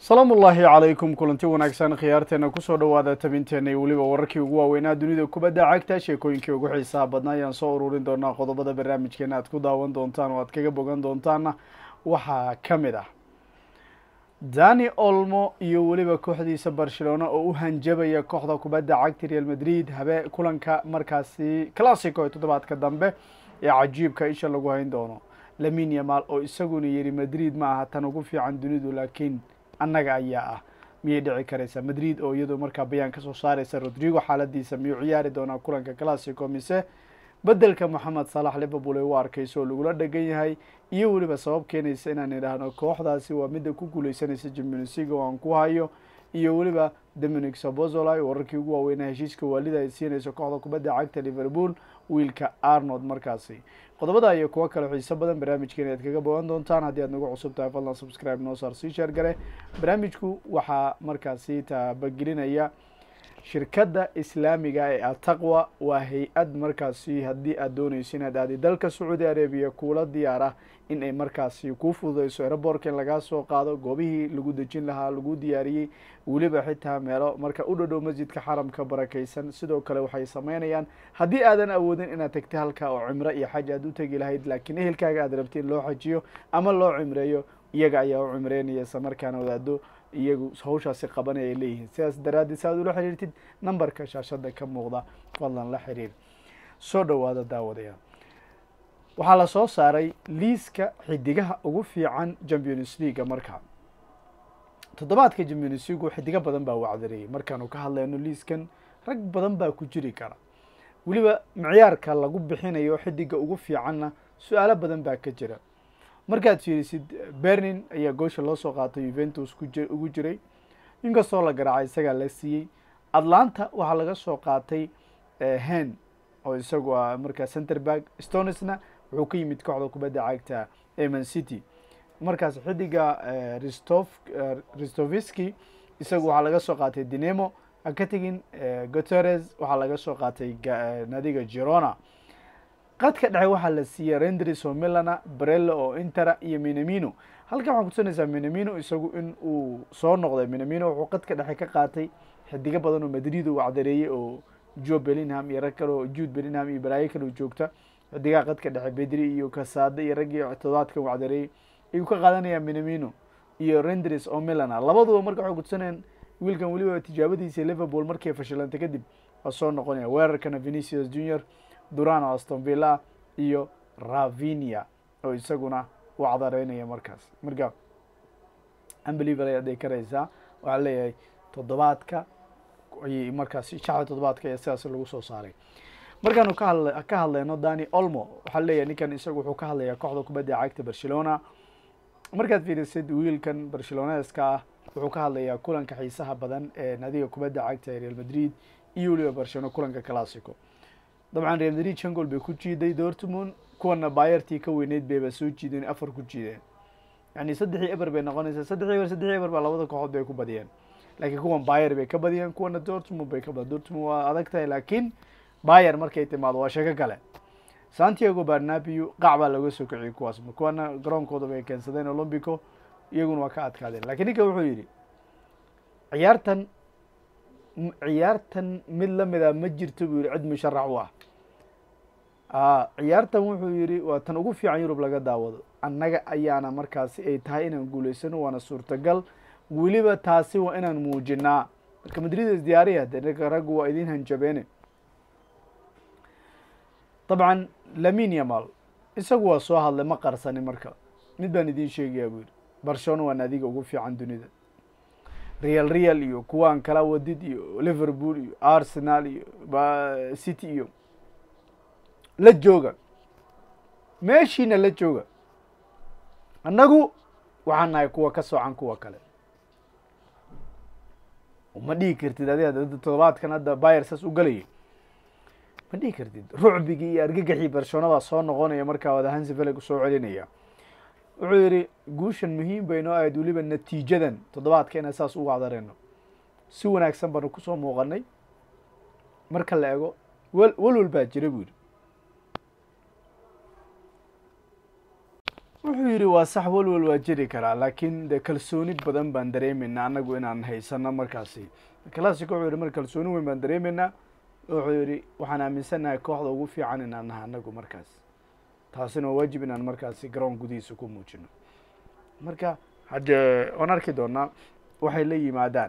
salaamu ullaahi calaykum kulanti wanaagsan khiyaarteena kusoo dhawaada tabinteena iyo weliba wararkii ugu waaweynaa dunida kubadda cagta sheekooyinkii ugu xiisaha badnaa ayaan soo ururin doonaa qodobada barnaamijkeena aad ku daawan doontaan oo aad kaga bogan doontaanna waxaa ka mid ah dani olmo iyo weliba kooxdiisa barcelona oo u hanjabaya kooxda kubadda cagta real madrid habe kulanka markaasi classico ee toddobaadka dambe ee cajiibka isha lagu hayn doono lamin yamal oo isaguna yidhi madrid ma aha tan ugu fiican dunidu laakiin annaga ayaa ah miyay dhici karaysaa madrid oo iyadoo markaa bayaan kasoo saareysa rodrigo xaaladiisa miyuu ciyaari doonaa kulanka classico mise bedelka moxamed salax liverpool ay u arkayso oo lagula dhegan yahay iyo weliba sabab keenaysa inaan idhaahno kooxdaasi waa midda ku guuleysanaysa jimionsiga oo aan ku hayo iyo weliba dominic sabozoli wararkii ugu waaweynaa heshiiska waalida ay siinayso kooxda kubadda cagta liverpool wiilka arnold markaasi qodobada iyo kuwo kale xiiso badan barnaamijkeena aad kaga bogan doontaan haddii aad nagu cusub tahay fadlan subscribe noo saar sii sheer gare barnaamijku waxaa markaasi taabagelinaya shirkadda islaamiga ee ataqwa waa hay-ad markaasi haddii aad dooneyso inaad aadi dalka sacuudi arabiya kuula diyaar ah in ay markaasi kuu fududeyso eraboorka in lagaa soo qaado goobihii lagu dejin lahaa lagu diyaariyey weliba xitaa meelo marka u dhadhow masjidka xaramka barakeysan sidoo kale waxay sameynayaan haddii aadan awoodin inaad tegta halka oo cimro iyo xaj aad u tegi lahayd laakiin ehelkaaga aad rabti in loo xajiyo ama loo cimreeyo iyaga ayaa u cimreynaya isla markaana wadaado iyagu hawshaasi qabanaya ay leeyihiin sidaas daraaddeed si aad ula xiriirtid nambarka shaashada ka muuqda fadlan la xiriir soo dhowaada daawadayaal waxaa la soo saaray liiska xidigaha ugu fiican champions leaga markaa toddobaadka champions leagu xidigo badan baa wacdareeyay markaanu ka hadlayno liiskan rag badan baa ku jiri kara weliba micyaarka lagu bixinayo xidiga ugu fiicanna su-aalo badan baa ka jira markaad fiirisid bernin ayaa goosha loo soo qaatay juventus ku ugu jiray inkastoo la garaacay isagaa la siiyey atlanta waxaa laga soo qaatay hen oo isagu ah markaa centerberg stonesna wuxuu ka yimid kooxda kubadda cagta eman city markaas xidiga risto ristoviski isagu waxaa laga soo qaatay dinemo ha ka tegin guteres waxaa laga soo qaatay nadiga girona qadka dhexe waxaa la siiyey rendris oo milana brello oo intera iyo minamino halkan waxaa kutusanaysaa minamino isagu in uu soo noqday minamino wuxuu qadka dhexe ka qaatay xidigo badan oo madrid uu wacdareeyey oo jo bellingham iyo rag kale oo jude bellingham iyo balaayo kale oo joogta xidigaha qadka dhexe bedri iyo kasaade iyo raggii todobaadkan wacdareeyey ayuu ka qaadanayaa minamino iyo rendris oo milana labaduba marka waxay kutusanayaan wiilkan weliba tijaabadiisa liverpool markay fashilantay kadib waa soo noqonaya weerarkana venicius junior durano aston villa iyo ravinia oo isaguna u cadareynaya markaas marka unbeliever ayaad ay karaysaa waxaa leeyahay toddobaadka ayay markaas shacda toddobaadka ayaa sidaas lagu soo saaray markaanu ka hadla ka hadlayno dani olmo waxaa leeyahay ninkan isagu wuxuu ka hadlayaa kooxda kubadda cagta barcelona markaad fiirisid wiilkan barceloneska ah wuxuu ka hadlayaa kulanka xiisaha badan ee nadiga kubadda cagta ee real madrid iyo weliba barcelona kulanka classico dabcan real madrid shan gool bay ku jiiday dortmund kuwana bayertii ka weyneyd bayba soo jiideen afar ku jiideen yani saddexii eber bay noqonaysaa saddexii eber saddexii eber baa labada kooxood bay ku badiyeen laakiin kuwan bayer bay ka badiyeen kuwana dortmund bay ka badiyeen dortmund waa adag tahay laakiin bayer markay timaado waa sheeko kale santiago barnabio qac baa looga soo kiciyay kuwaas kuwana garoonkooda bay keensadeen olombico iyaguna waa ka adkaadeen lakiin ninka wuxuu yidhi ciyaartan ciyaartan mid lamida ma jirto buu yihi cid musharax u ah ciyaartan wuxuu yihi waa tan ugu fiican yurub laga daawado annaga ayaana markaasi ay tahay inaan guuleysano waana suurtagal weliba taasi waa inaan muujinaa marka madrid is diyaariya de raggu waa idin hanjabeene dabcan lamin yamal isagu waa soo hadlay ma qarsani marka mid baan idin sheegayaa buu yihi barcelona waa naadiga ugu fiican dunida real real iyo kuwaan kala wadid iyo liverpool iyo arsenal iyo city iyo la jooga meeshiina la jooga annagu waxaan nahay kuwa ka soocan kuwa kale ma dhihi kartid adiga todobaadkan hadda bayer saas u galayay ma dhihi kartid rucbigii iyo argagaxii barcelona baa soo noqonaya markaa wada hansifeleg soo celinaya wuxuu yidhi guushan muhiim bay noo ahayd weliba natiijadan toddobaadka inaan saas ugu cadareyno si wanaagsan baanu kusoo muuqanay marka la ego wel welwel baa jira buu yidhi wuxuu yidhi waa sax walwal waa jiri karaa laakiin de kalsooni badan baan dareemeynaa annagu inaan haysano markaasi classico wuxuu yihi mar kalsooni weyn baan dareemeynaa wuxuu yidhi waxaan aaminsannahay kooxda ugu fiican inaan nahay annagu markaas taasina waa waajib inaan markaasi garoon gudihiisa ku muujino marka haddee waan arki doonaa waxay la yimaadaan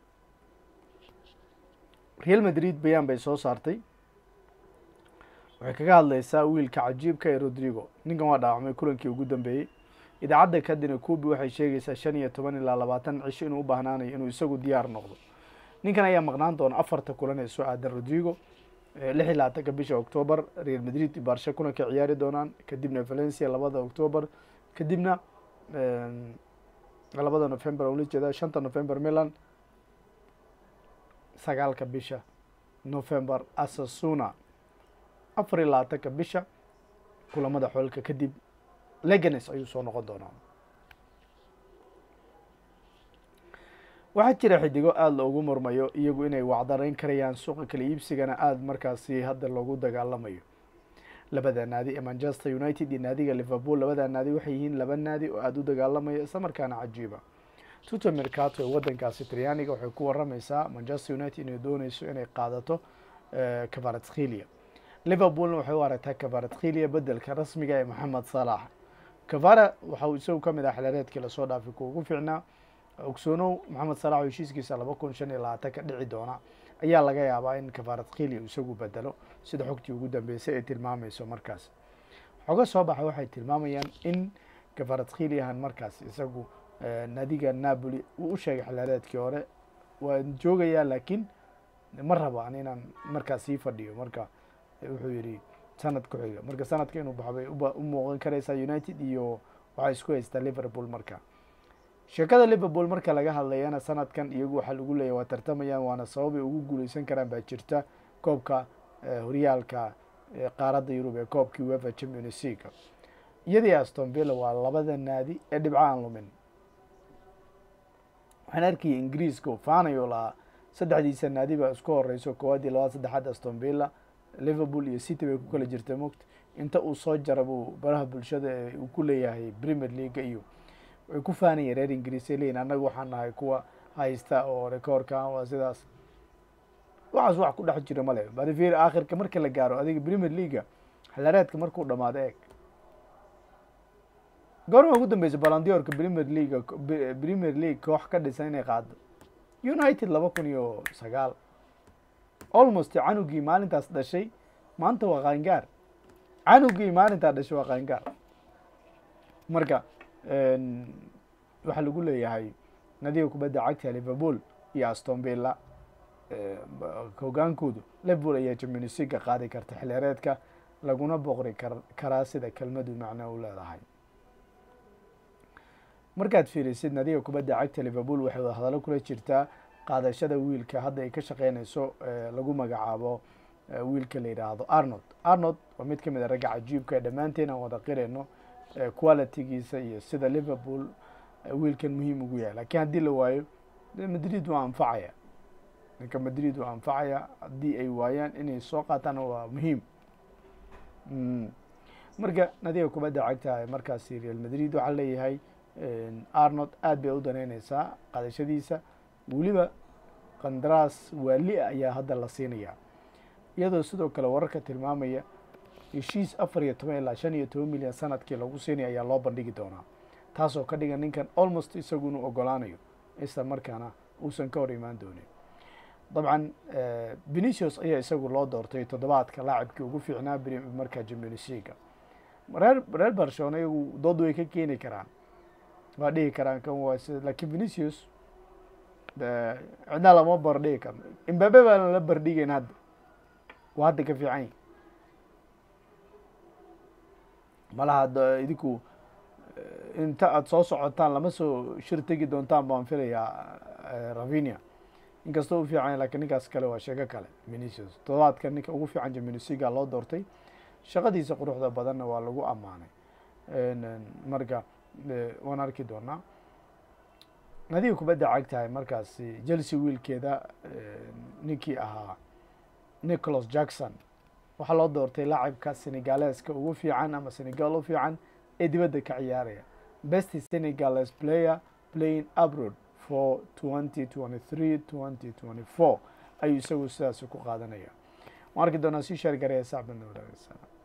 real madrid bayaan bay soo saartay waxay kaga hadlaysaa wiilka cajiibka ee rodrigo ninkan waa dhaawacmay kulankii ugu dambeeyey idaacadda kadina kubi waxay sheegaysaa shan iyo toban ilaa labaatan cisho inuu u baahnaanayo inuu isagu diyaar noqdo ninkan ayaa maqnaan doona afarta kulan ee soo aadan rodrigo lix iyo labaatanka bisha octoobar real madrid iyo barsha kulanka ciyaari doonaan kadibna valencia labada octoobar kadibna labada november ula jeeda shanta november milan sagaalka bisha november asasuna afar iyo labaatanka bisha kulamada xoolka kadib leganes ayuu soo noqon doonaa waxaa jira xidigo aada loogu murmayo iyagu inay wacdarayn karayaan suuqa kala iibsigana aada markaasi hadda loogu dagaalamayo labada naadi ee manchester united iyo naadiga liverpool labada naadi waxay yihiin laba naadi oo aada u dagaalamaya isla markaana cajiiba tuto mercato ee wadankaasi talyaaniga waxay ku waramaysaa manchester united inay dooneyso inay qaadato cavaratskhilia liverpoolna waxay u aragtaa cavaratskhilia bedelka rasmiga ee moxamed salax cavara waxa uu isagu kamid ah xilaareedkii lasoo dhaafay kuwa ugu fiicnaa ogsoonow moxamed salax oo heshiiskiisa laba kun shan iyo labaatan ka dhici doona ayaa laga yaabaa in cavaratskhilia uu isagu bedelo sida xogtii ugu dambeysay ay tilmaamayso markaas xogo soo baxa waxay tilmaamayaan in cavaratskiliahan markaas isagu naadiga napoli uu u sheegay xilaareedkii hore waan joogayaa laakiin ma rabaan inaan markaas sii fadhiyo marka wuxuu yidhi sanad ku xiga marka sanadka inuu baxo bay u muuqan karaysaa united iyo waxay isku haystaa liverpool marka sheekada liverpool marka laga hadlayana sanadkan iyagu waxaa lagu leeyahy waa tartamayaan waana sababay ugu guuleysan karaan baa jirta koobka horyaalka qaaradda yurub ee koobkii wefa champions league iyadii aston villa waa labada naadi ee dhibco aan lumin waxaan arkayay ingiriiska faanayo lahaa saddexdiisa naadi baa isku horeyso koowaad iyo labaad saddexaad aston villa liverpool iyo city bay ku kala jirta mogta inta uu soo jara buu baraha bulshada ee uu ku leeyahay premier leaga iyo way ku faanayeen reer ingiriis ay leeyihin annaga waxaan nahay kuwa haysta oo rekoorka waa sidaas waxaas wax ku dhex jiro male badifir aakhirka marka la gaaro adiga premier leaga xilaareedka markuu dhamaado eeg goorma ugu dambeysa balandiorka premier leaga premier league koox ka dhisan inay qaado united laba kun iyo sagaal almost canugii maalintaas dhashay maanta waa qaangaar canugii maalintaa dhashay waa qaangaar marka waxaa lagu leeyahay nadiga kubadda cagta liverpool iyo aston villa hogaankoodu liverpool ayaa champions leaga qaadi karta xilheereedka laguna boqri kar karaa sida kelmadu macno u leedahay markaad fiirisid nadiga kubadda cagta liverpool waxay wada hadallo kula jirtaa qaadashada wiilka hadda ay ka shaqeynayso lagu magacaabo wiilka la yidhaahdo arnold arnold waa mid kamid a ragga cajiibka ee dhammaanteen aan wada qirayno qualitygiisa iyo sida liverpool wiilkan muhiim ugu yahay lakiin haddii la waayo madrid waa anfacaya ninka madrid waa anfacaya haddii ay waayaan inay soo qaataan waa muhiim marka nadiga kubadda cagta markaasi real madrid waxaa leeyahay arnold aad bay u daneyneysaa qaadashadiisa weliba qandaraas waali-a ayaa hadda la siinayaa iyadoo sidoo kale wararka tilmaamaya heshiis afar iyo toban ilaa shan iyo toban milyan sanadkii lagu siinaya ayaa loo bandhigi doonaa taasoo ka dhigan ninkan almost isagu inuu ogolaanayo isla markaana uusan ka hor imaan doonin dabcan venicius ayaa isagu loo doortay toddobaadka laacibkii ugu fiicnaa markaa champions leaga reer reer barcelona iyagu dood way ka keeni karaan waa dhihi karaan kan waa si lakiin venicius cidna lama bardhigi karno imbabe baan la bardhigeyn hadda waa hadda ka fiican yahi malaha idinku inta aada soo socotaan lama soo shir tegi doontaan baan filayaa ravinia inkastoo u fiican lakin ninkaas kale waa sheeko kale venicius todobaadka ninka ugu fiican jaminisiga loo doortay shaqadiisa quruxda badanna waa lagu ammaanay marka waan arki doonaa nadiga kubadda cagtahay markaasi chelsea wiilkeeda ninkii ahaa nicholas jackson waxaa loo doortay laacibka senegaleska ugu fiican ama senegal u fiican ee dibadda ka ciyaaraya best senegales player playing abroad for twenty twenty three twenty twenty four ayuu isagu sidaasi ku qaadanaya waan arki doonaa si sheer gareya sacbadna wadaagaysaa